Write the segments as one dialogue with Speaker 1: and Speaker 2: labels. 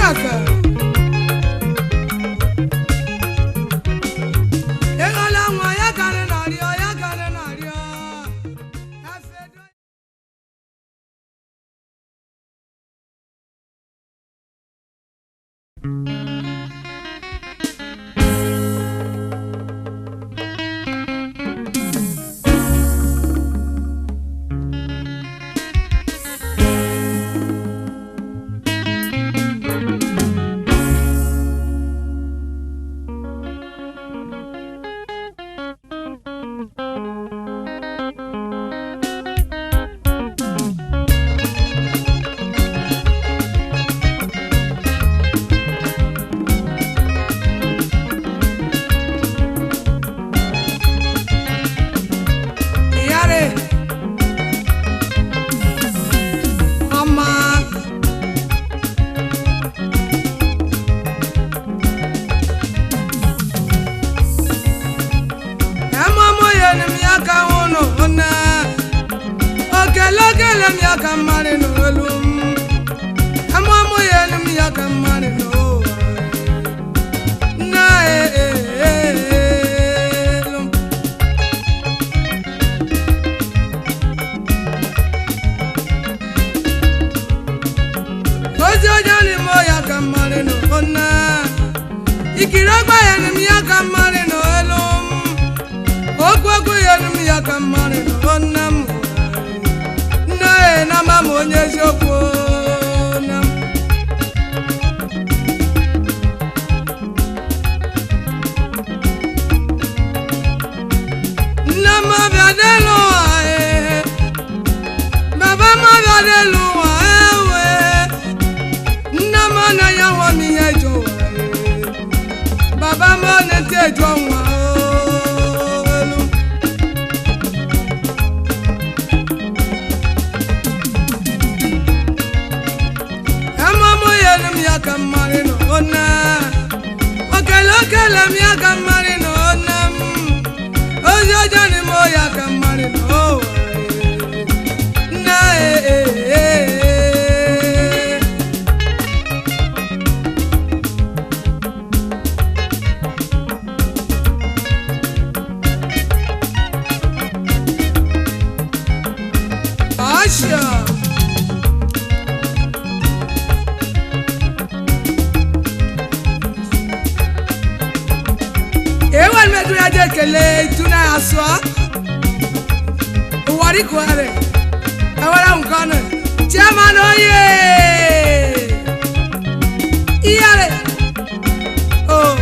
Speaker 1: efe ịghọla nwa ya karị narịọ ya karị narịọ efe do Yare. Ọma. Emụmụ ya ni m ya ka nwụnụ nne. Okele okele m ya ka mmarị n'olu m. Emụmụ ya ni m ya ka mmarị n'ụwa. Nne ee ee ee ee. ozi ọjọọ n'ime ọya ka mmarị nọ nne ikiri ọgba ya n'ime ya ka mmarị nọ elu m okwu okwu ya n'ime ya ka mmarị nọ nne m nne ya na ama m onye eziokwu nne m nne m ọbịa n'elu ụwa ee baba m ọbịa n'elu ụwa ewe nne m anaghị anwa m ihe jụ ụwa ee. baba m ọ na-eti eju ọnwa olu emụmụ ya elu m ya ka mmarị nọ nne okele okele m ya ka mmarị nọ nne m ozi ọjọọ n'ime ya ka mmarị nọ ụwa ee. nne ee ee ee Asha. Ewan me dura je kele tuna aswa. Wari kware. Awara unkana. Chairman oye. Iyare. Oh.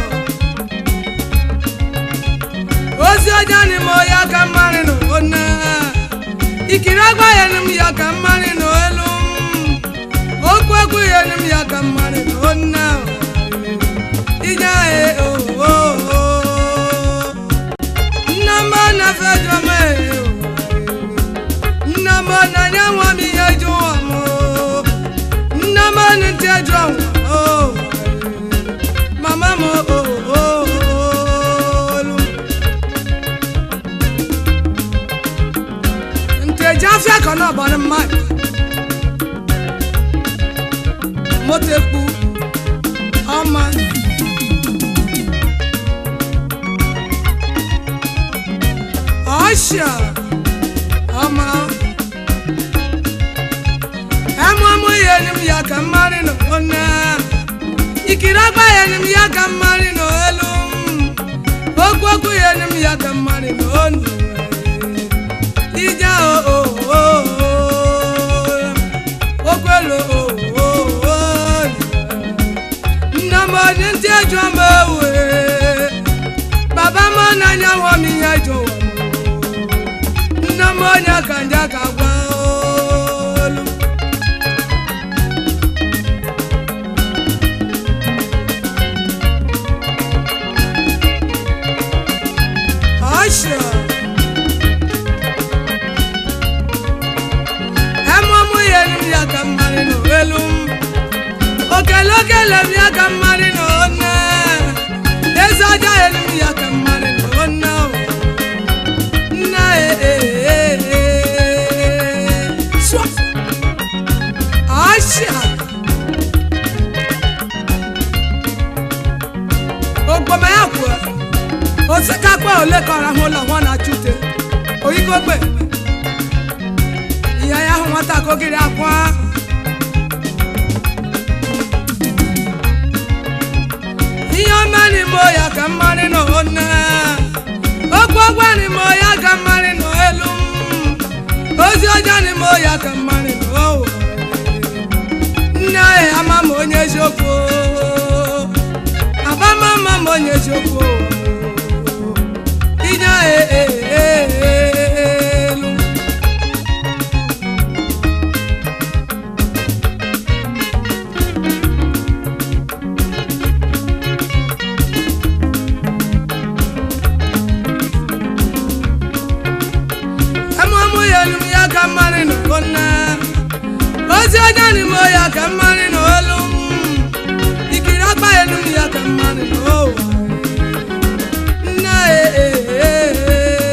Speaker 1: Ozi ọjọọ ni mo ya ka mmarị nụ ona. Ikiri agba ya ni m ya ka mmarị nụ elu m. Okwu okwu ya ni m ya ka mmarị nụ ona. Ije e o o o. Nna m na fedra m e o. Nna m na nye nwa m ihe jụ ụwa m o. Nna m na ntị jụ ụwa o. Mama m o o o olu. nteji afia kan náà bọ̀ ní mike mo ti kú ọmọ ọ̀ṣà ọmọ ẹmu ọmọ yẹn ni mi yà kà mmarì nù ọ̀nà ìkìrì ọgbà yẹn ni mi yà kà mmarì nù elu okwu okwu yẹn ni mi yà kà mmarì nù ọ̀nà ija o o o okwelo o o o nna m onye ntị ejụ m ewe baba m n'anya nwa m ihe jụ nna m onye ka nje ka gwa olu Usher. emụmụ ya elu m ya ka mmarị nọ elu m okele okele m ya ka mmarị nọ nne eze ọjọọ elu m ya ka mmarị nọ nne o. nne ee ee ee Swa. Asha. ọsị ka akpa ole kọrọ ahụ ụlọ nwa na-achụte oyikogbe ihe ya ahụ nwata ka ogiri akwa ihe ọma n'ime ya ka mmarị nọ nne okwu ọgwa n'ime ya ka mmarị nọ elu m ozi ọjọọ n'ime ya ka mmarị nọ ụwa nne anyị ama m onye eziokwu abama ama m onye eziokwu inye anyị elu amụmụ ya elu m ya ka mmarị nọ nne ozi ọjọọ n'ime ya ka mmarị nọ elu m ikiri akpa elu m ya ka mmarị nọ ụwa nne elu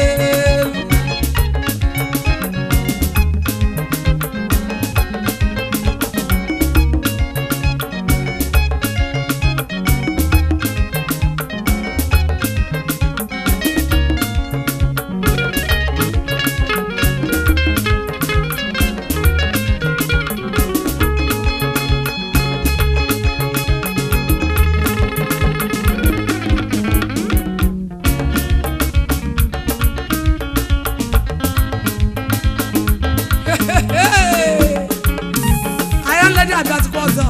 Speaker 1: anyị nledi abịazikwa ọzọ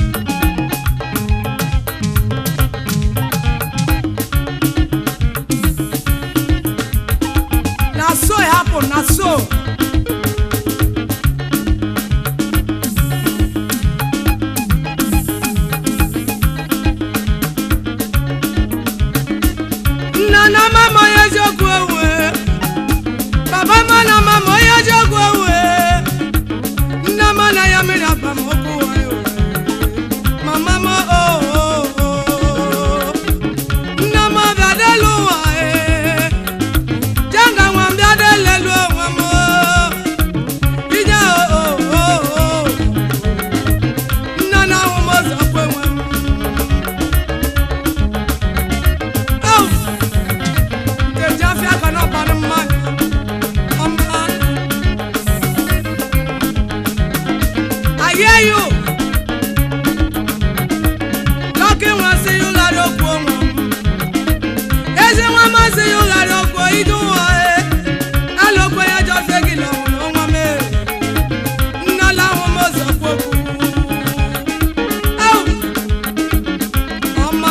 Speaker 1: na so it happen na so nna na mama onye eziokwu ewe baba ma na mama onye eziokwu ewe nne m na ya mmiri akpa m okwu wayo mama m o nne m bịa delu ụwa jenga nwa m bịa delelu onwe m ije o nne na ahụ m ụzọ kwe nwe m Au! nkeji afịa ka na ọbanụ mmanya ọma I hear you. Lọ́kì wọn sí yóò lárí okú ọmọ. Ezi wọn máa sí yóò lárí okú ìdún wọn ẹ. Ẹ ló pé ẹjọ́ fẹ́gi lọ́wọ́ ló wọn mẹ́. Nná láwọn mọ̀ sọ kókó. Ọmọ.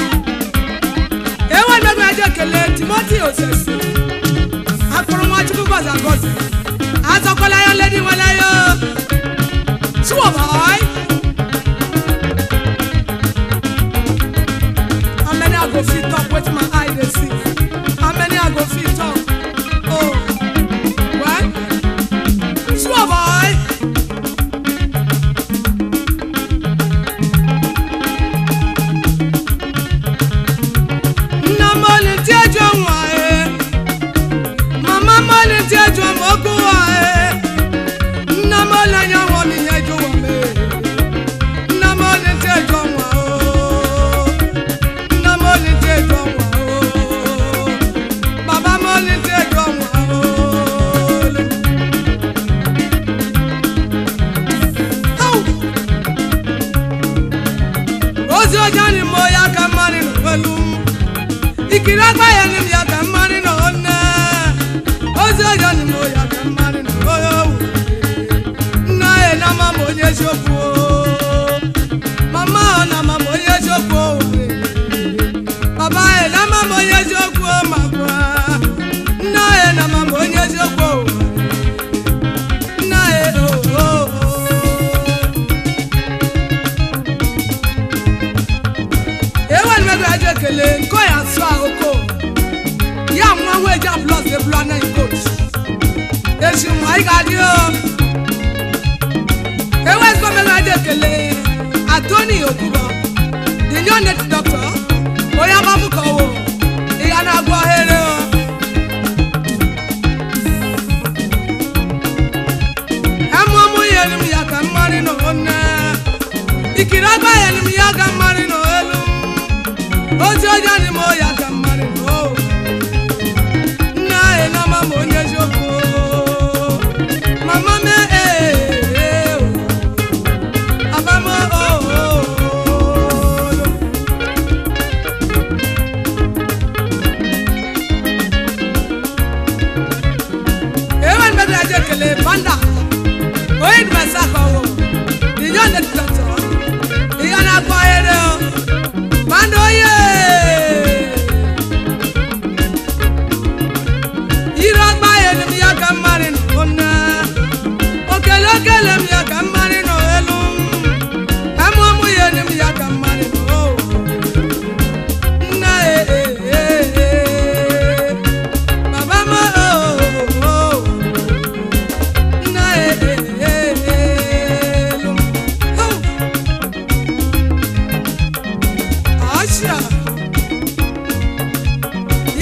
Speaker 1: Ewu ẹgbẹ́gbẹ́ ẹjọ́ kele Timothy Osesi. Akpọ̀rọ̀ wọn Chukwu gọ̀zà gọ̀zà. Azọkọ̀lá yọ lédi wọn lẹ́yọ. Sure, boy. How many I go fit talk with my eye they see? How many I go fit talk? Oh, what? Sure, boy. Nna mọ́ni tí ẹjọ́ wà ẹ́. Màmá mọ́ni tí ẹjọ́ mọ́kú wà ẹ́. Nna mọ́ni ẹ̀yà wọn ni ẹjọ́ wà mẹ́. Nna mọ́ni tí ẹjọ́ wà ó. Nna mọ́ni tí ẹjọ́ wà ó. Bàbá mọ́ni tí ẹjọ́ wà ó. Au! Ozi ọjọ́ ni mo yá ká mọ́ni nù pẹ̀lú ikiri agbáyé ni mi yàtọ̀ mmanụ nọ nne ozi ọjọọ ni mo yàtọ̀ mmanụ nọ onye owu nna ya na ama m onye eziokwu o. mama ọ na ama m onye eziokwu o. baba ya na ama m onye eziokwu o ma gwa nna ya na ama m onye eziokwu o. nna ya o o o. ewe ni mẹgbẹ ajọ ekele nkọ ya sọ ahoko ya nwa nwa eji aplọs ebulu anaghị kot echi nwa ị ga-adị o ewe ezigbo mẹgbẹ ajọ ekele atoni okubo the new native doctor onye agbamụ ka ọwụ ị ga na-agwọ ohere o ẹmụ ọmụ ya elu m ya ka mmarị nọ nne ikiri agba ya elu m ya ka mmarị nọ elu m ozi ọjọọ ni mo ya ka mmarị nọ o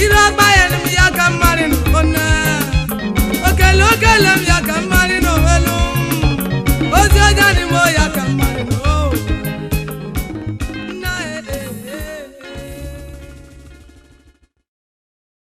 Speaker 1: ire ọgba ya m ya ka mmadụ nọ one okele okele m ya